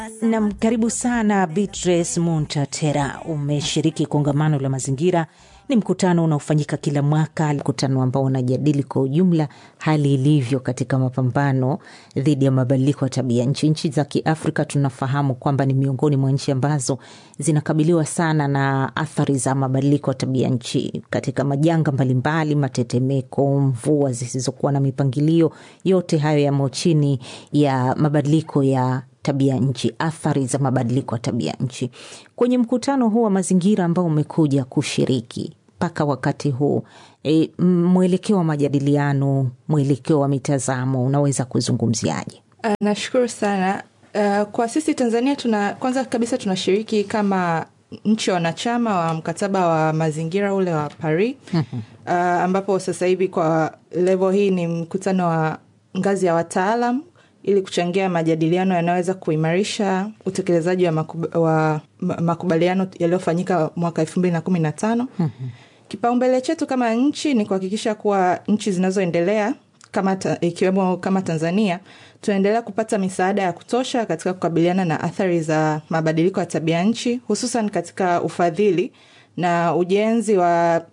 Nam, karibu sana Beatrice Muntatera. Umeshiriki kongamano la mazingira. Ni mkutano unaofanyika kila mwaka, mkutano ambao unajadili kwa ujumla hali ilivyo katika mapambano dhidi ya mabadiliko ya tabia nchi. Nchi za Kiafrika tunafahamu kwamba ni miongoni mwa nchi ambazo zinakabiliwa sana na athari za mabadiliko ya tabia nchi katika majanga mbalimbali, matetemeko, mvua zisizokuwa na mipangilio. Yote hayo yamo chini ya mabadiliko ya tabia nchi, athari za mabadiliko ya tabia nchi. Kwenye mkutano huu wa mazingira ambao umekuja kushiriki mpaka wakati huu e, mwelekeo wa majadiliano, mwelekeo wa mitazamo unaweza kuzungumziaje? Uh, nashukuru sana. Uh, kwa sisi Tanzania tuna kwanza kabisa tunashiriki kama nchi wanachama wa mkataba wa mazingira ule wa Paris uh, ambapo sasa hivi kwa level hii ni mkutano wa ngazi ya wataalam ili kuchangia majadiliano yanayoweza kuimarisha utekelezaji wa, makub, wa makubaliano yaliyofanyika mwaka elfu mbili na kumi na tano. Kipaumbele chetu kama nchi ni kuhakikisha kuwa nchi zinazoendelea kama ta, ikiwemo kama Tanzania tunaendelea kupata misaada ya kutosha katika kukabiliana na athari za mabadiliko ya tabia nchi, hususan katika ufadhili na ujenzi wa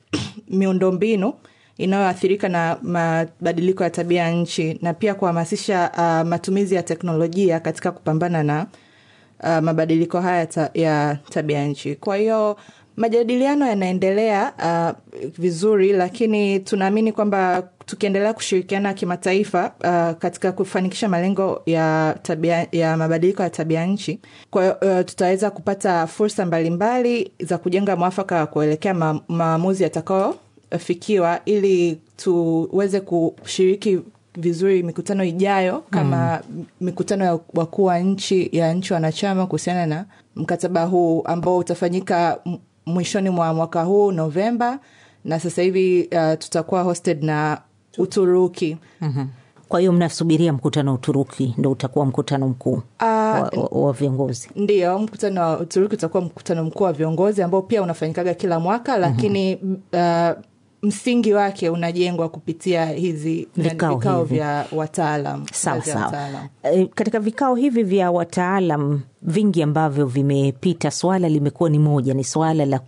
miundombinu inayoathirika na mabadiliko ya tabia ya nchi na pia kuhamasisha uh, matumizi ya teknolojia katika kupambana na uh, mabadiliko haya ta, ya tabia nchi. Kwa hiyo majadiliano yanaendelea uh, vizuri, lakini tunaamini kwamba tukiendelea kushirikiana kimataifa uh, katika kufanikisha malengo ya tabia, ya mabadiliko ya tabia nchi, kwa hiyo uh, tutaweza kupata fursa mbalimbali za kujenga mwafaka wa kuelekea ma, maamuzi yatakao fikiwa ili tuweze kushiriki vizuri mikutano ijayo kama mm. mikutano ya wakuu wa nchi ya nchi wanachama kuhusiana na mkataba huu ambao utafanyika mwishoni mwa mwaka huu Novemba, na sasa hivi uh, tutakuwa hosted na Uturuki. mm-hmm. Kwa hiyo mnasubiria mkutano wa Uturuki ndo utakuwa mkutano mkuu uh, wa, wa, wa viongozi? Ndio, mkutano wa Uturuki utakuwa mkutano mkuu wa viongozi ambao pia unafanyikaga kila mwaka, lakini mm-hmm. uh, msingi wake unajengwa kupitia hizi vikao, vikao hivi. vya wataalam. Sawa sawa. E, katika vikao hivi vya wataalam vingi ambavyo vimepita, swala limekuwa ni moja, ni swala la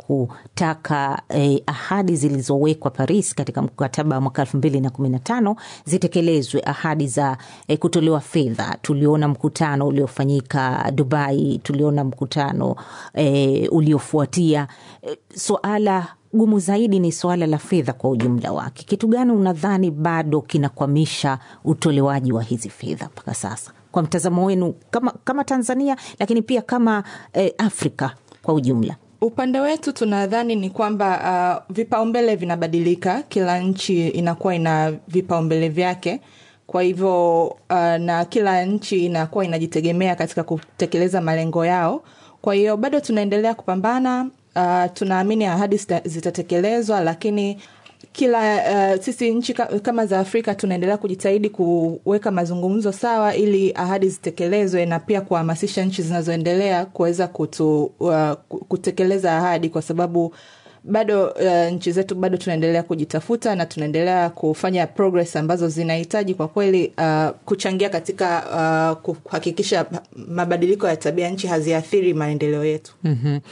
kutaka eh, ahadi zilizowekwa Paris katika mkataba wa mwaka elfu mbili na kumi na tano zitekelezwe, ahadi za eh, kutolewa fedha. Tuliona mkutano uliofanyika Dubai, tuliona mkutano eh, uliofuatia eh, swala gumu zaidi ni suala la fedha kwa ujumla wake. Kitu gani unadhani bado kinakwamisha utolewaji wa hizi fedha mpaka sasa, kwa mtazamo wenu kama, kama Tanzania, lakini pia kama eh, Afrika kwa ujumla? Upande wetu tunadhani ni kwamba uh, vipaumbele vinabadilika, kila nchi inakuwa ina vipaumbele vyake. Kwa hivyo uh, na kila nchi inakuwa inajitegemea katika kutekeleza malengo yao. Kwa hiyo bado tunaendelea kupambana. Uh, tunaamini ahadi zitatekelezwa, lakini kila uh, sisi nchi kama za Afrika tunaendelea kujitahidi kuweka mazungumzo sawa ili ahadi zitekelezwe na pia kuhamasisha nchi zinazoendelea kuweza kutu, uh, kutekeleza ahadi kwa sababu bado uh, nchi zetu bado tunaendelea kujitafuta na tunaendelea kufanya progress ambazo zinahitaji kwa kweli uh, kuchangia katika uh, kuhakikisha mabadiliko ya tabia nchi haziathiri maendeleo yetu. mm-hmm.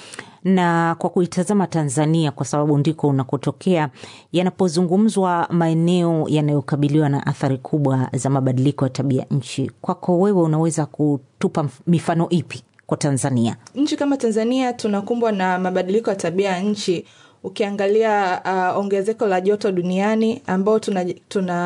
Na kwa kuitazama Tanzania, kwa sababu ndiko unakotokea, yanapozungumzwa maeneo yanayokabiliwa na athari kubwa za mabadiliko ya tabia nchi, kwako wewe unaweza kutupa mifano ipi kwa Tanzania? Nchi kama Tanzania tunakumbwa na mabadiliko ya tabia ya nchi. Ukiangalia uh, ongezeko la joto duniani ambao tunajaribu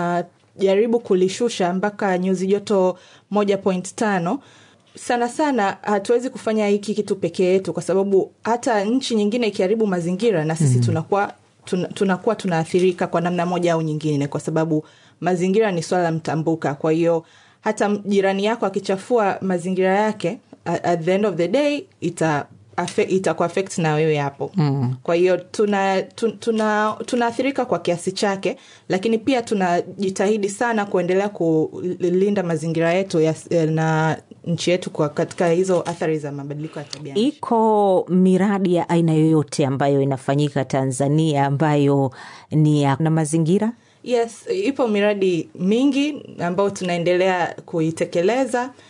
tuna kulishusha mpaka nyuzi joto moja point tano sana sana hatuwezi kufanya hiki kitu pekee yetu, kwa sababu hata nchi nyingine ikiharibu mazingira na sisi mm. tunakuwa tuna, tunakuwa tunaathirika kwa namna moja au nyingine, kwa sababu mazingira ni swala mtambuka. Kwa hiyo hata jirani yako akichafua mazingira yake, at the end of the day ita itakuafekt na wewe hapo mm. Kwa hiyo tuna tunaathirika tuna kwa kiasi chake, lakini pia tunajitahidi sana kuendelea kulinda mazingira yetu ya, na nchi yetu kwa katika hizo athari za mabadiliko ya tabia. Iko miradi ya aina yoyote ambayo inafanyika Tanzania ambayo ni ya na mazingira? Yes, ipo miradi mingi ambayo tunaendelea kuitekeleza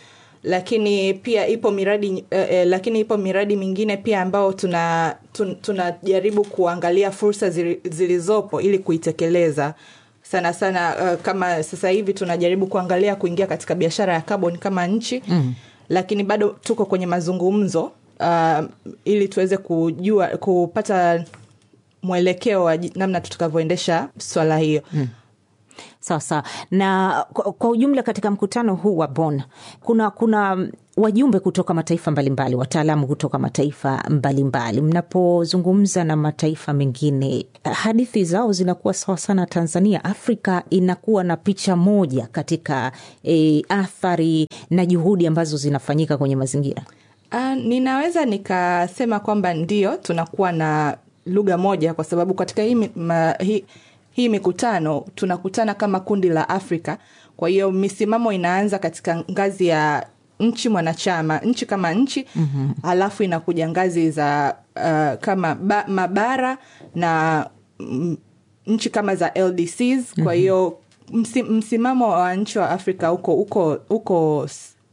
lakini pia ipo miradi eh, eh, lakini ipo miradi mingine pia ambao tuna tun, tunajaribu kuangalia fursa zili, zilizopo ili kuitekeleza sana sana uh, kama sasa hivi tunajaribu kuangalia kuingia katika biashara ya carbon kama nchi mm. lakini bado tuko kwenye mazungumzo uh, ili tuweze kujua kupata mwelekeo wa namna tutakavyoendesha swala hiyo mm sawa sawa na kwa, kwa ujumla katika mkutano huu wa Bonn kuna kuna wajumbe kutoka mataifa mbalimbali wataalamu kutoka mataifa mbalimbali mnapozungumza na mataifa mengine hadithi zao zinakuwa sawa sana tanzania afrika inakuwa na picha moja katika e, athari na juhudi ambazo zinafanyika kwenye mazingira uh, ninaweza nikasema kwamba ndio tunakuwa na lugha moja kwa sababu katika hii, ma, hii hii mikutano tunakutana kama kundi la afrika kwa hiyo misimamo inaanza katika ngazi ya nchi mwanachama nchi kama nchi mm-hmm. alafu inakuja ngazi za uh, kama ba, mabara na mm, nchi kama za ldcs kwa hiyo msi, msimamo wa nchi wa afrika uko uko uko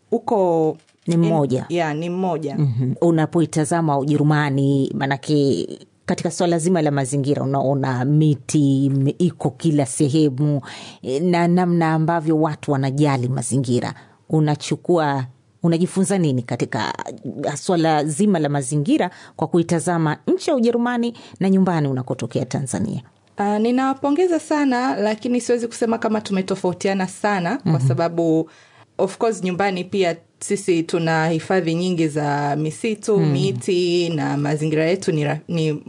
uko ni mmoja ya ni mmoja mm-hmm. unapoitazama ujerumani manake katika swala zima la mazingira unaona miti iko kila sehemu na namna ambavyo watu wanajali mazingira unachukua unajifunza nini katika swala zima la mazingira kwa kuitazama nchi ya ujerumani na nyumbani unakotokea tanzania Uh, ninawapongeza sana lakini siwezi kusema kama tumetofautiana sana mm-hmm. kwa sababu of course nyumbani pia sisi tuna hifadhi nyingi za misitu mm. miti na mazingira yetu ni, ni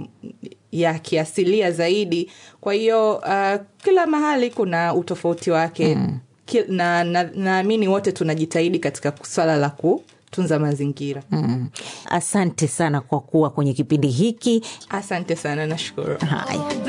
ya kiasilia zaidi kwa hiyo uh, kila mahali kuna utofauti wake mm. na naamini na wote tunajitahidi katika swala la kutunza mazingira mm. asante sana kwa kuwa kwenye kipindi hiki asante sana nashukuru haya